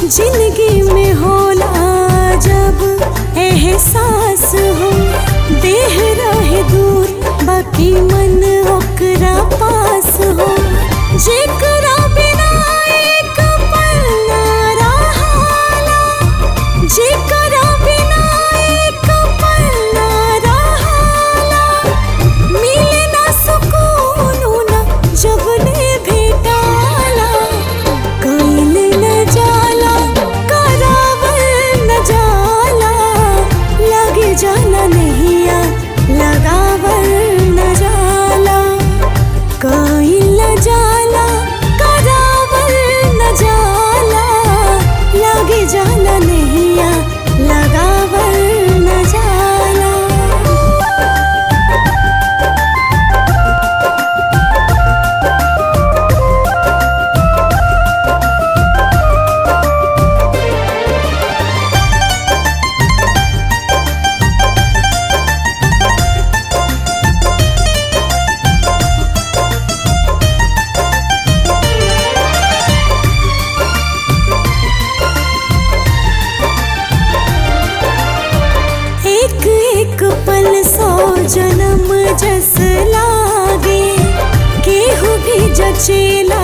जिंदगी में होला जब एहसास हो देह रहे दूर बाकी मन ओकरा पास हो जेकरा बिना एक पल ना रहाला जेकरा बिना एक पल ना रहाला मिले ना सुकून ना जब ने भेटाला कइल न जाला करावल न जाला लगे जाना नहिया लगावल न जाला कइल न जाला करावल न जाला लगे जाना नहिया लगावल न जाला एक एक पल सौ जन्म जस लागे केहू भी जचेला